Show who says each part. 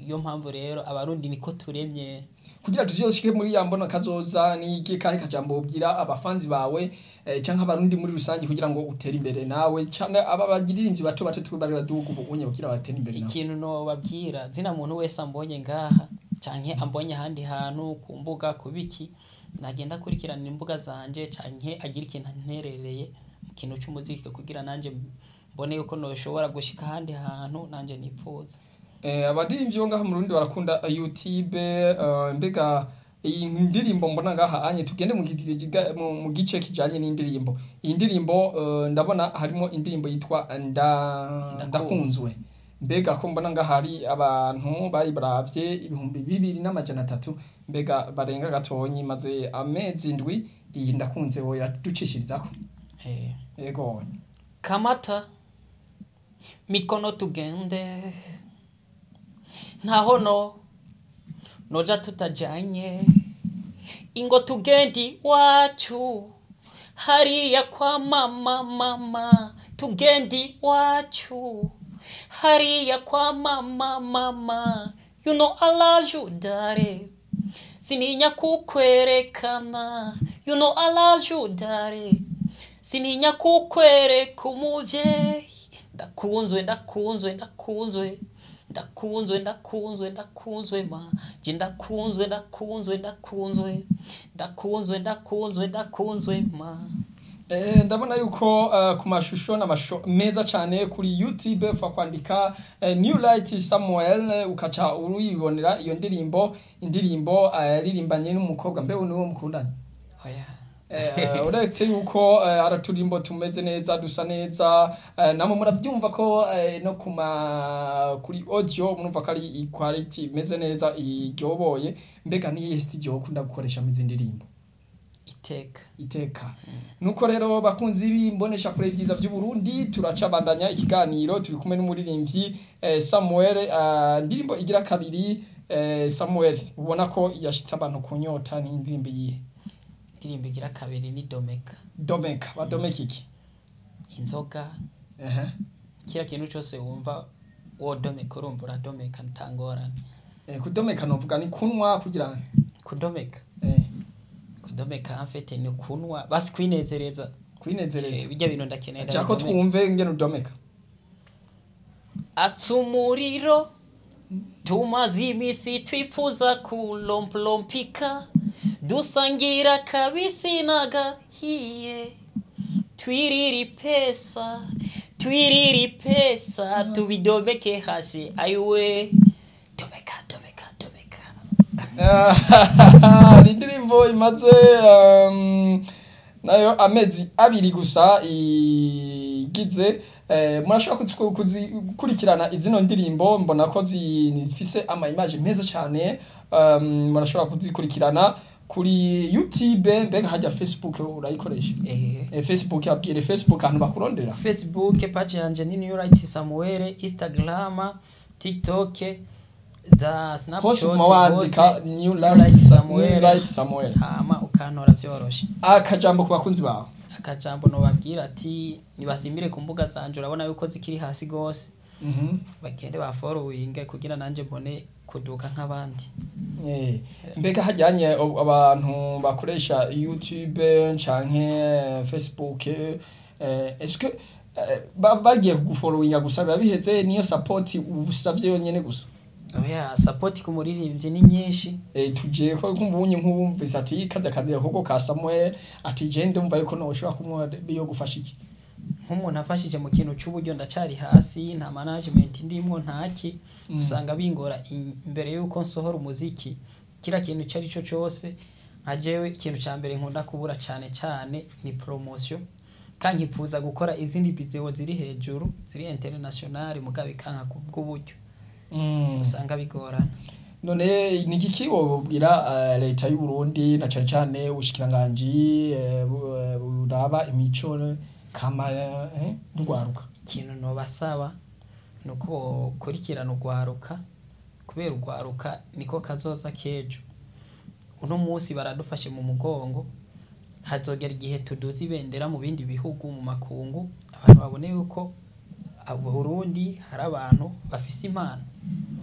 Speaker 1: niyo mpamvu rero abarundi niko turemye
Speaker 2: kugira tuzoshike muri ya mbona kazoza ni iki kahe kajambo ubwira abafanzi bawe eh, canke abarundi muri rusange kugira ngo utere imbere nawe canke aba bagiririmvyi bato bato twe bari baduga ubunye kugira batere imbere nawe
Speaker 1: ikintu nobabwira zina muntu wese ambonye ngaha canke ambonye ahandi hantu ku mbuga ku biki nagenda akurikirana imbuga zanje canke agira ikintu anterereye mu kintu c'umuziki kugira nanje mbone yuko noshobora gushika ahandi hantu nanje nipfuza
Speaker 2: Eh, abadirimvyi bo ngaha mu Burundi barakunda eh, YouTube eh, mbega iyi ndirimbo mbona ngaha anye tugende mu gi- giga- mu- mu gice kijanye n'indirimbo iyi ndirimbo eh, ndabona harimo indirimbo yitwa nda
Speaker 1: Ndakunzwe.
Speaker 2: ndakunzwe mbega ko mbona ngaha hari abantu bayibaravye ibihumbi bibiri n'amajana atatu mbega barenga gatonyi maze amezi ndwi iyi ndakunze wo yaducishirizako
Speaker 1: eh.
Speaker 2: yego
Speaker 1: kamata mikono tugende ntaho no noja tutajanye ingo tugendi wacu hariya kwa mama mama tugendi wacu hariya kwa mama mama you know I love you dare sininya kukwerekana you know I love you dare sininya kukwereka umuvyeyi ndakunzwe ndakunzwe ndakunzwe ndakunzwe ndakunzwe ndakunzwe ma je ndakunzwe ndakunzwe ndakunzwe ndakunzwe ndakunzwe ndakunzwe ma
Speaker 2: Eh, ndabona yuko uh, ku mashusho n'amashusho meza cyane kuri YouTube ufa kwandika uh, New Light Samuel eh, ukaca uruyibonera iyo ndirimbo indirimbo uh, yaririmbanye n'umukobwa mbe niwo mukundanye
Speaker 1: oya
Speaker 2: Eh, uretse yuko eh, araturimbo tumeze neza dusa neza eh, namwe muravyumva ko eh, no kuma kuri audio murumva ko ari quality imeze neza iryoboye mbega ni studio ukunda gukoresha mu izi ndirimbo
Speaker 1: iteka
Speaker 2: iteka nuko rero bakunzi b'imbonesha kure vyiza vy'u Burundi turacabandanya ikiganiro turi kumwe n'umuririmbyi eh, Samuel eh, ndirimbo igira kabiri eh, Samuel ubona ko yashitse abantu kunyota ni indirimbo yihe
Speaker 1: indirimbo igira kabiri ni domeka
Speaker 2: Domeka badomeka iki
Speaker 1: inzoga
Speaker 2: ehe
Speaker 1: kira kintu cyose wumva wodomeka urumva uradomeka ntangorane
Speaker 2: eh, kudomeka novuga ni kunwa kugira ngo
Speaker 1: kudomeka
Speaker 2: eh,
Speaker 1: kudomeka amfete ni kunwa basi kwinezereza
Speaker 2: kwinezereza
Speaker 1: Eh, bijya bintu ndakenera
Speaker 2: Chako
Speaker 1: bidomeka.
Speaker 2: twumve ngene udomeka
Speaker 1: atsa umuriro tumaze iminsi twifuza kulomplompika dusangira kabisi n'agahiye twiriri pesa twiriri pesa tubidomeke hasi ayiwe domeka domeka domeka
Speaker 2: ni indirimbo imaze um, nayo amezi abiri gusa igize eh, murashobora kuzi- kuzi- gukurikirana izino ndirimbo mbona ko zi- zifise ama image meza cyane um, murashobora kuzikurikirana kuri youtube mbega hajya facebook urayikoresha
Speaker 1: eh.
Speaker 2: eh, facebook abwire facebook ahantu bakurondera
Speaker 1: facebook page yanje ni new right samuel instagram tiktok za snapchat
Speaker 2: hose uguma wandika
Speaker 1: hose,
Speaker 2: new
Speaker 1: New
Speaker 2: light
Speaker 1: Light
Speaker 2: Sa-
Speaker 1: Samuel.
Speaker 2: New Light samuel
Speaker 1: hama ukantora vyoroshe
Speaker 2: akajambo ku bakunzi bawe
Speaker 1: akajambo nobabwira ati nibasimbire ku mbuga zanje urabona yuko zikiri hasi gose
Speaker 2: Mhm.
Speaker 1: bagende baforowinge kugira nanje mbone kuduka nk'abandi
Speaker 2: Eh, mbega hajyanye ab- abantu bakoresha youtube canke facebook eh, eske eh, ba- bagiye kuguforowinga gusa biba biheze niyo support usavye yonyene gusa
Speaker 1: oya sapoti ku muririmbyi ni nyinshi
Speaker 2: eh, tuje ko kumbunye nk'ubumvise ati kajya kazi ahubwo ka Samuel ati je ndumva yuko noshobora kumwa biyo gufasha iki
Speaker 1: nk'umuntu afashije mu kintu cy'uburyo ndacari hasi nta management ndimwo ntaki
Speaker 2: Mm.
Speaker 1: usanga bingora in- imbere yuko nsohora umuziki kira kintu icyo ari cyo cyose nka jewe ikintu cya mbere nkunda kubura cyane cyane ni promotion kandi nkifuza gukora izindi video ziri hejuru ziri international mugabe kanka ku bw'uburyo
Speaker 2: Mm.
Speaker 1: usanga bigorana
Speaker 2: none ni iki wobwira eh, leta y'u Burundi na cyane cyane ubushikiranganji eh, bu- eh, buraba imico kama eh, ndwaruka
Speaker 1: ikintu nobasaba ni uko bokurikirana urwaruka kubera urwaruka niko kazoza k'ejo uno munsi baradufashe mu mugongo hazogera igihe tuduza ibendera mu bindi bihugu mu makungu abantu babone yuko abo Burundi hari abantu bafise impano